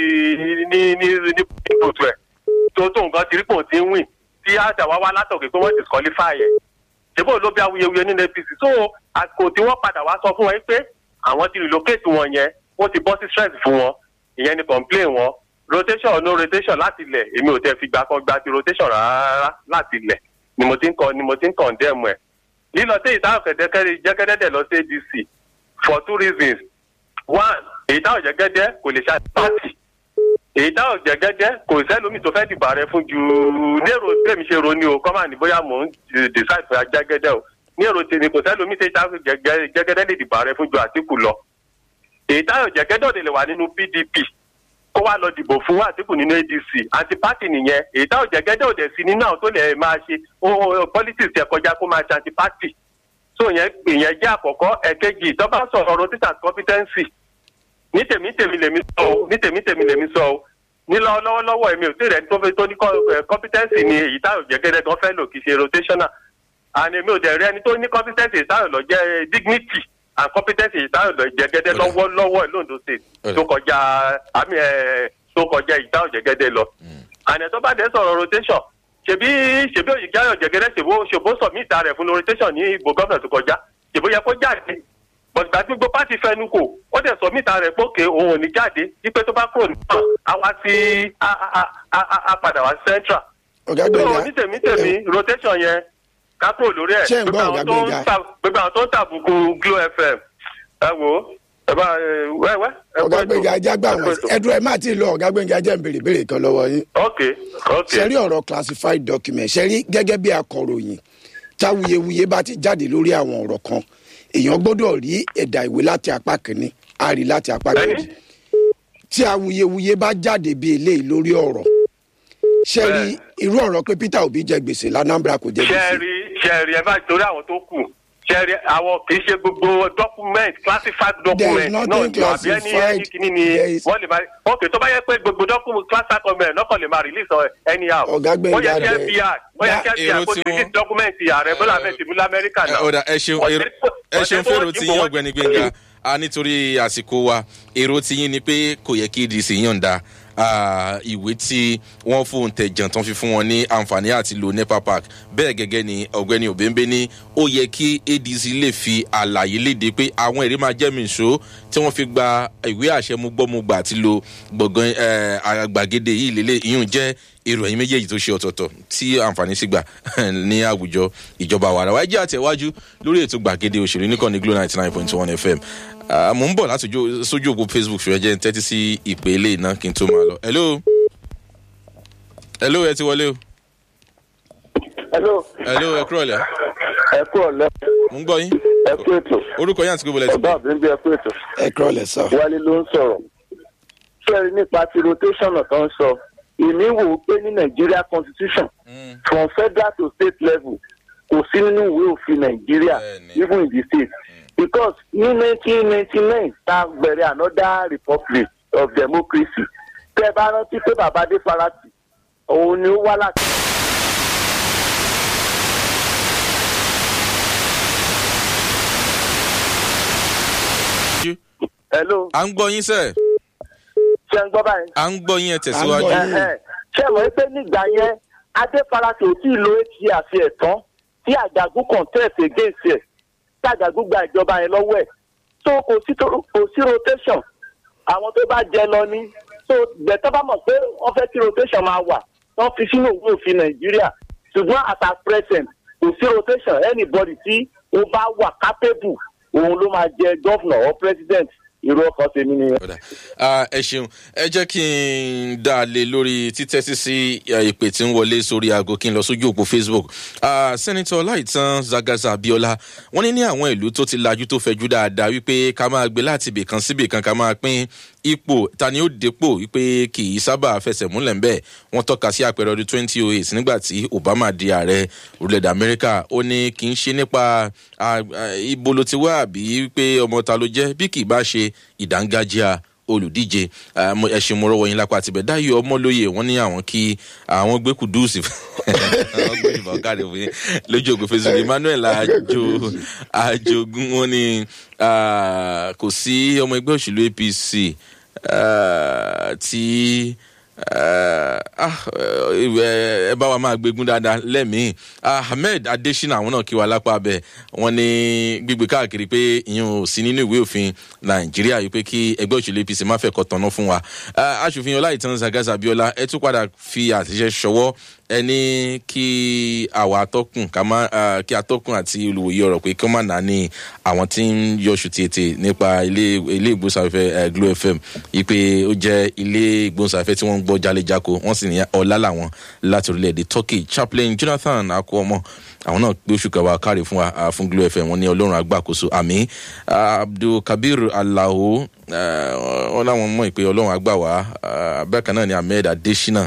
[SPEAKER 5] ní ní ní kòtò ẹ̀ tó tó nǹkan ti rí pò tí ń wìn tí àdàwà wá látọ̀kẹ́ pé wọ́n disqualify ẹ̀ ṣèbó ló bí awuyewuye nínú apc so àsìkò tí wọ́n padà wá sọ fún wọn pé àwọn ti relocate wọn yẹn wọ́n ti bọ́ sí stress fún wọn ìyẹn ni complain wọn rotation or no rotation láti ilẹ̀ èmi ò tẹ́ fi gbà kan gba ti rotation rárá láti ilẹ̀ ni mo ti ń kọ ni mo ti ń condemn ẹ̀ lílọ sí ìdáhùn kẹ̀dẹ́kẹ́rẹ́ jẹ́gẹ́dẹ́dẹ́ lọ sí adc for two reasons one èyí táwọn jẹ́gẹ́dẹ́ kò lè ṣe party èyí táwọn jẹ́gẹ́dẹ́ kò sẹ́lómi tó fẹ́ dìbò ààrẹ fún ju ní èrò tèmi ṣe ro ni o kọ́ máa ní bóyá mò ń decide fún jẹ́gẹ́dẹ́ o ní èrò tèmi kò sẹ́lómi tó táwọn jẹ́gẹ́dẹ́ lè dìbò ààrẹ fún ju àtìkù lọ èyí táwọn jẹ́gẹ́dẹ́ òde lè wà nínú pdp kó wá lọ dìbò fún àtìkù nínú adc anti party nìyẹn èyí táwọn jẹ́gẹ́dẹ́ òde sí nínú àwọn tó lè máa ṣe ó- ó- politics ẹ̀ kọjá kó máa ṣe anti party so yẹn ìyẹn jẹ́ àkọ́kọ́ ẹ̀kejì tó bá sọ̀rọ̀ rotation competency ní tèmi tèmi lèmi sọ o ní tèmi tèmi lèmi sọ o ní lọ́wọ́ lọ́wọ́lọ́wọ́ èmi ò tí rẹ̀ tó fẹ́ tó ní co- eh, competency ni èyí táwọn jẹ́gẹ́dẹ́ gan fẹ́ lò kì í ṣe rotational and èmi ò dẹ̀ rí ẹni tó ní competency èyí táwọn lọ jẹ́ eh, dignity and competency èyí táwọn lọ jẹ́gẹ́dẹ́
[SPEAKER 2] Ọ̀dà.
[SPEAKER 5] lọ́wọ́lọ́wọ́ londo state
[SPEAKER 2] Ọ̀dà.
[SPEAKER 5] tó kọjá àmì ẹ̀ tó kọjá èyí táwọn jẹ́gẹ́dẹ́ lọ and ẹ̀ tó bá dẹ̀ sọ̀rọ̀ rotation ṣèbí ṣèbí òyìnbí ayọ̀ jẹ́gẹ́dẹ́ ṣèbó ṣèbó submit rẹ̀ fún rotation ní ìbò gọ́fẹ̀ tó kọjá ṣèbó yẹ kó jáde bọ̀dùgbà tí gbogbo pátì fẹnu kò ó dẹ̀ sọ mítà rẹ̀ pókè òun ò ní jáde wípé tó bá kúrò nípa a wá sí a a- a a- a padà wá sí central.
[SPEAKER 1] ọ̀gá
[SPEAKER 5] tó
[SPEAKER 1] gbẹ̀ngà
[SPEAKER 5] ní tèmi tèmi rotation yẹn ká kúrò lórí ẹ̀
[SPEAKER 1] Ṣé ń gbọ́
[SPEAKER 5] gbogbo
[SPEAKER 1] ọ̀gá
[SPEAKER 5] àwọn tó ń
[SPEAKER 1] Gbénga?
[SPEAKER 5] ta- gbogbo àwọn tó ń tàbùkù glo fm ẹ wò ó ẹ bá ẹ wẹ́wẹ́. ẹ
[SPEAKER 1] ọ̀gá
[SPEAKER 5] kú ètò.
[SPEAKER 1] gbẹ̀ngà ajá gbà
[SPEAKER 5] Ẹ kú
[SPEAKER 1] wọ́n
[SPEAKER 5] ètò.
[SPEAKER 1] ẹ̀dùn ẹ̀ má ti lọ ọ̀gá gbẹ̀ngà ajá ń béèrè béèrè kan lọ́wọ́ yín.
[SPEAKER 5] ok ok
[SPEAKER 1] ṣẹ́rí ọ̀rọ̀ classified document ṣẹ́rí gẹ́gẹ́ bí akọ̀ròyìn táwuyewuye bá ti jáde lórí àwọn ọ̀rọ̀ kan èèyàn gbọ́dọ̀ rí ẹ̀dà ìwé láti apá kìíní a rí láti apá kejì tí awuyewuye bá jáde bí eléyìí lórí ọ̀rọ̀ ṣẹ́rí irú ọ̀rọ̀ pé peter obi jẹ gbèsè lanambra kò jẹ gbèsè
[SPEAKER 9] ṣẹ́ẹ̀rì ṣẹ́ẹ̀rì ẹ bá torí àwọn tó kù ṣẹ́ẹ̀rì àwọn kì í ṣe gbogbo document classified document náà
[SPEAKER 1] nothing
[SPEAKER 9] ni àbí ẹni ẹni
[SPEAKER 1] classified.
[SPEAKER 9] kìíní ni
[SPEAKER 1] There is-
[SPEAKER 9] wọ́n lè máa ok tó bá yẹ pé gbogbo document classified document náà kàn lè máa release ọ anyhow
[SPEAKER 1] Ọ̀gá Gbẹ̀ngà
[SPEAKER 9] ó yẹ kí
[SPEAKER 1] rẹ̀-
[SPEAKER 9] fbi ó yẹ kí
[SPEAKER 2] èrò
[SPEAKER 9] fbi kó
[SPEAKER 2] tí
[SPEAKER 9] ti
[SPEAKER 2] wọ́n-
[SPEAKER 9] release document ààrẹ bọ́lá ahmed tinubu lamẹ́ríkà
[SPEAKER 2] ẹ
[SPEAKER 9] náà.
[SPEAKER 2] ọ̀dà ẹ ṣeun èrò- ẹ ṣeun fún èrò tí yín ọ̀gbẹ́ni gbẹ̀ngà a nítorí àsìkò wa èrò tí yín ni pé kò yẹ kí adc yọ̀ǹda ah, ìwé tí wọ́n fóun tẹ̀jàn tán fi fún wọn ní àǹfààní àti lo nepa park bẹ́ẹ̀ gẹ́gẹ́ ni ọ̀gbẹ́ni òbẹ́ńbẹ́ ní ó yẹ kí adc lè fi àlàyé léde pé àwọn èrè máa jẹ́ mìíṣó tí wọ́n fi gba ìwé àṣẹ mú gbọ́mùgbà àti lo gbọ̀ngàn eh, àgbàgede yìí lélẹ̀ ìyún jẹ́ èrò ẹ̀yìn méjèèjì tó ṣe ọ̀tọ̀ọ̀tọ̀ tí àǹfààní sì gbà ní àwùjọ ìjọba wàrà wáyé jẹ́ àtẹ̀wájú lórí ètò gbàgede òṣèré nìkan ní glo ninety nine point one fm Ah, mò ń bọ̀ láti ojú- sójú òpó facebook ṣùgbọ́n jẹ́ ń tẹ́tí sí ìpè ilé iná kí n tó máa lọ. hello hello ẹ ti wọlé o
[SPEAKER 3] hello
[SPEAKER 2] hello ẹ kúrọ̀ lẹ̀
[SPEAKER 3] ẹ kú ọ̀lẹ́
[SPEAKER 2] mò ń gbọ́ yín
[SPEAKER 3] ẹ kú ètò
[SPEAKER 2] orúkọ yín àti gbogbo ẹ̀ ti
[SPEAKER 3] ọ̀gá
[SPEAKER 2] pè
[SPEAKER 3] àbí ń bí ẹ kú ètò
[SPEAKER 1] ẹ kúrọ̀ lẹ̀ sọ.
[SPEAKER 3] wálé ló ń sọ̀rọ̀ sẹ́ẹ̀rì nípa ti rotation tó ń sọ èmi wò ó pé ní nigeria constitution from federal to state level kò sí nínú ìwé òfin nàìjíríà
[SPEAKER 2] Bẹ́ẹ̀ni.
[SPEAKER 3] even in the state because ní nineteen ninety nine tá a bẹ̀rẹ̀ another republic of democracy tẹ́ ẹ bá rántí pé bàbá adé farati òun ni ó wá láti. hello
[SPEAKER 2] à ń gbọ́ yín sẹ́
[SPEAKER 3] ṣé ń gbọ́ báyìí.
[SPEAKER 2] à ń gbọ́ yín ẹ tẹ̀síwájú
[SPEAKER 1] À ń gbọ́ yín.
[SPEAKER 3] Ẹ̀hẹ̀. ṣé mọ̀ pé nígbà yẹn adéfarasẹ ò tí ì lo eight years ẹ̀ tán tí àjàgún contest against ẹ̀ tí àjàgún gba ìjọba yẹn lọ́wọ́ ẹ̀ so kò sí tó- kò sí rotation àwọn tó bá jẹ lọ ní so gbẹ̀tọ́ bá mọ̀ pé wọ́n fẹ́ kí rotation máa wà wọ́n fi sínú òwe òfin nàìjíríà ṣùgbọ́n at at present kò sí rotation anybody tí ó bá wà capable òun ló máa jẹ governor or president irú ọkàn tèmi nìyẹn.
[SPEAKER 2] ọ̀dà Ah, ẹ ṣeun ẹ jẹ́ kí n dá a lé lórí títẹ́sí sí eh, ìpè tí ń wọlé sórí aago kí n lọ sójú òpó facebook Ah, sẹ́nitọ́ láìtàn zagaza abiola wọ́n ní ní àwọn ìlú tó ti lajú tó fẹjú dáadáa wípé ká máa gbé láti ibì kan síbì kan ká máa pín ipò ta ni ó dépò wípé kì í sábà fẹsẹ̀ múlẹ̀ ń bẹ́ẹ̀ wọ́n tọ́ka sí àpẹẹrẹ ọdún twenty oh eight nígbà tí obama di ààrẹ orílẹ̀-èdè amẹ́ríkà ó ní kì í ṣe nípa ah, ah, ibo ló ti wá àbí pé ọmọ ta ló jẹ́ bí kì í bá ṣe ìdángájíà olùdíje Ah, mo- ẹṣin mo rọwọ yín lápá àtibẹ dáyọ ọmọlóye wọn ní àwọn kí àwọn gbé kùdùsì àwọn gbé ìbọn káre fún yín lójú ògbé facebook emmanuel ajo ajogun wọn ní ah, kò sí ọmọ ẹgbẹ òṣèlú apc ah, tí ah, ah, ẹ ẹ bá wa máa gbégun dáadáa lẹ́mìí ahmed adesina àwọn náà kí wa lápá abẹ wọn ní gbígbé káàkiri pé ìyẹn ò sí nínú ìwé òfin nàìjíríà yìí pé kí ẹgbẹ́ òṣèlú apc má fẹ́ kọ́ tọ̀nà fún wa Ah, aṣòfin ọláìtàn zagaza abiola ẹ tún padà fi àtẹ̀jẹ́ ṣọwọ́ ẹ ní kí àwa atọ́kùn ká má ah, kí atọ́kùn àti olùwòye ọ̀rọ̀ pé kí wọ́n má nà ní àwọn tí ń yọṣù tètè nípa ilé ilé ìgbóhùnsáfẹ́ eh, glo fm yìí pé ó jẹ́ ilé ìgbóhùnsáfẹ́ tí wọ́n ń gbọ́ jálẹ̀jáko wọ́n sì ní ọ̀la làwọn láti orílẹ̀-èdè turkey chaplain jonathan akọọmọ àwọn náà gbé oṣù kẹwàá káre fún wa ah, fún glo fm wọn ní ọlọ́run agbákoso àmì abdulkabir alao ah, wọn làwọn mọ̀ pé ọlọ́run àgbà wá ah, bẹ́ẹ̀ kan náà ni ahmed adesina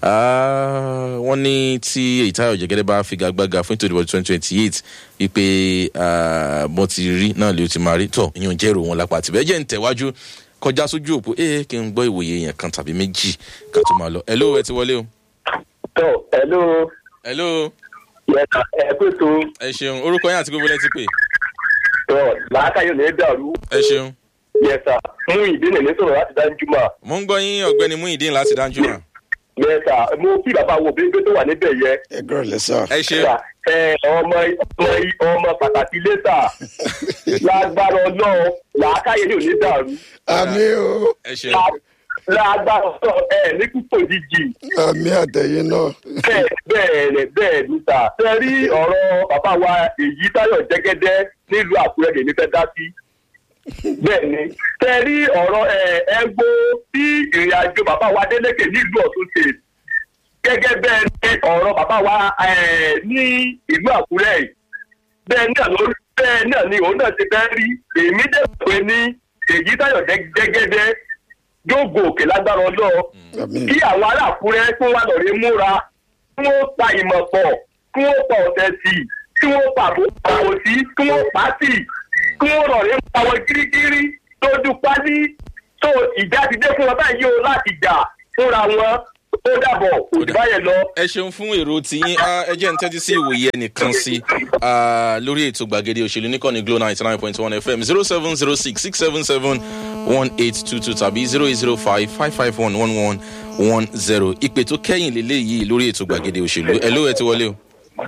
[SPEAKER 2] Ah, wọ́n ní tí èyítayọ̀ jẹ́gẹ́dẹ́ bá figagbága fún ètò ìdìbò twenty twenty eight wípé bọ́n ti rí náà lè ti máa rí tọ̀ ìyẹn jẹ́ èrò wọn lápá àtìbẹ́ jẹ́ ń tẹ̀wájú kọjá sójú òpó ẹ kí n gbọ́ ìwòye yẹn kan tàbí méjì ká tó máa lọ ẹ ló ẹ ti wọlé o.
[SPEAKER 3] tó hello
[SPEAKER 2] ẹ ló
[SPEAKER 3] yẹta ẹ pé tó
[SPEAKER 2] ẹ ṣeun orúkọ yẹn àti gbogbo ẹ ti pè
[SPEAKER 3] tó làákàyọ̀ ní dàrú
[SPEAKER 2] ẹ ṣeun.
[SPEAKER 3] yẹta mú ìdílé ní sọ̀rọ̀ láti dájú mà
[SPEAKER 2] mo ń gbọ́ yín ọ̀gbẹ́ni muhyiddin láti dájú náà.
[SPEAKER 3] yẹta mo kí bàbá wo bí tó wà níbẹ̀ yẹ.
[SPEAKER 1] ẹ kúrọ̀ lẹ̀ sọ.
[SPEAKER 2] ẹ ṣeun.
[SPEAKER 3] ẹ ọmọ ọmọ ọmọ pàtàkì lẹ́tà lágbára ọlọ́run làákàyè ní òní dàrú
[SPEAKER 1] àmì o
[SPEAKER 2] ẹ ṣeun.
[SPEAKER 3] lágbára ọlọ́run ẹ ní púpọ̀ jíjì
[SPEAKER 1] àmì àtẹ̀yìn náà.
[SPEAKER 3] bẹ́ẹ̀ bẹ́ẹ̀ rẹ̀ bẹ́ẹ̀ níta. ṣe rí ọ̀rọ̀ bàbá wa èyí táyọ̀ jẹ́gẹ́dẹ́ nílùú àkúrẹ́ lèmi fẹ́ dá sí. bẹ́ẹ̀ ni ṣe rí ọ̀rọ̀ ẹgbó tí ìrìn àjò bàbá wa délékè nílùú ọ̀tún ṣe gẹ́gẹ́ bẹ́ẹ̀ ni ọ̀rọ̀ bàbá wa eh, ní ìlú àkúrẹ́ yìí bẹ́ẹ̀ náà ló bẹ́ẹ̀ náà ni òun náà ti fẹ́ rí èmi dẹ̀ pé ní èyí táyọ̀ jẹ́gẹ́dẹ́ yóò gòkè lágbára ọlọ́ọ̀
[SPEAKER 1] àmì
[SPEAKER 3] kí àwọn ará àkúrẹ́ tó wà lọ́ọ̀rẹ́ múra
[SPEAKER 10] kí wọ́n pa ìmọ̀ pọ̀ kí wọ́n pa ọ̀tẹ̀ sí i kí wọ́n pa àbò sí kí wọ́n pa sí i kí wọ́n rọ̀ ní àwọn gírígírí lójú pálí tó ìjà ti dé fún wọn báyìí o láti jà fúnra wọn ó dàbọ̀ òjò báyẹn lọ.
[SPEAKER 2] ẹ ṣeun fún èrò tiyín Ah, ẹ jẹ́ ń tẹ́tí sí ìwòye ẹnìkan sí ah, lórí ètò gbàgede òṣèlú níkànnì glo ninety nine point one fm zero seven zero six six seven seven one eight two two tàbí zero eight zero five five five one one one one zero ìpè tó kẹ́yìn lélẹ́yìí lórí ètò gbàgede òṣèlú ẹ ló ẹ ti wọlé o.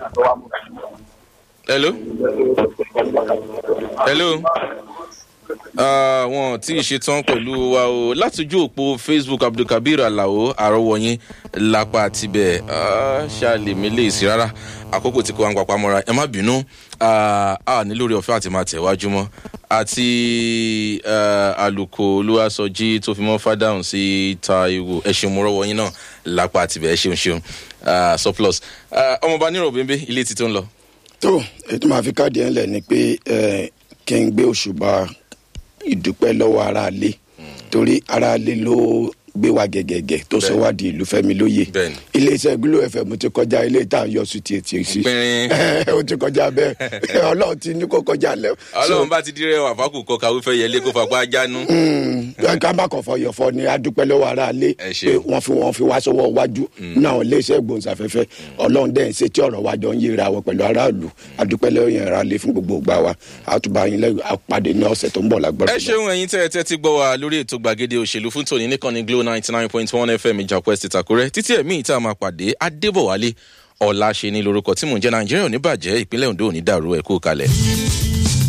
[SPEAKER 2] hello. hello. Ah, wọn tí ì ṣetán pẹ̀lú wa o látòjú òpó facebook abdulkabir alao àrọwọyìn lápá tibẹ̀ ah, ṣáàlì mi lè sí rárá àkókò tí kò wá ń papá mọ́ra ẹ má bínú ah, a ní lórí ọ̀fẹ́ àti máa tẹ̀wájú mọ́ àti ah, àlùkò olúwaṣọjí tó fi mọ́ fádàhùn sí taiwo ẹ ṣeun mo rọ́wọ́ yín náà lápá tibẹ̀ ẹ ṣeun ṣeun ah, surplus Ah, ọmọọba nírò bẹ́ẹ̀ ilé ti tó ń lọ.
[SPEAKER 1] tó ètò máa fi káàdì ẹ̀ ńlẹ̀ ni pé eh, kí n gbé òṣùbà ìdúpẹ́ lọ́wọ́ aráalé torí aráalé ló gbé wa gẹ̀gẹ̀gẹ̀ tó sọ wá di ìlú fẹ́mi lóye iléeṣẹ́ glo fm ti kọjá ilé tá à ń yọ sí tiẹ̀ tiẹ̀ sí ó ti kọjá bẹ́ẹ̀ ọlọ́run ti ní kó kọjá lẹ́
[SPEAKER 2] ọlọ́run bá ti dírẹ́ wà fákù kọ kàwé fẹ́ yẹlé kó fapá jánu.
[SPEAKER 1] ká má kàn fọ yọ̀fọ̀ ni adúpẹ́ lọ́wọ́ aráalé pé wọ́n fi wọ́n fi wá sọ́wọ́ wájú náà iléeṣẹ́ gbòǹsàfẹ́fẹ́ ọlọ́run dẹ́n ṣe tí ọ̀rọ̀ wa jọ ń yíra wọn pẹ̀lú aráàlú adúpẹ́ lọ́wọ́ yẹn aráalé fún gbogbo ìgbà wa àtúbà yín lẹ́yìn àpàdé ní ọ̀sẹ̀ tó ń bọ̀ lágbára.
[SPEAKER 2] ẹ ṣeun ẹyin tẹ ẹ tẹ ti gbọ wa lórí ètò gbàgede òṣèlú fún tòní nìkànnì glo ninety nine point one fm ìjàpọ̀ ẹ̀sìn tàkúrẹ́ títí ẹ̀mí ìta máa pàdé adébọ̀wálé ọ̀la ṣe ní lórúkọ tí mò ń jẹ́ nàìjíríà ò ní bàjẹ́ ìpínlẹ̀ ondo ò ní dàrú ẹ̀ kú kalẹ̀.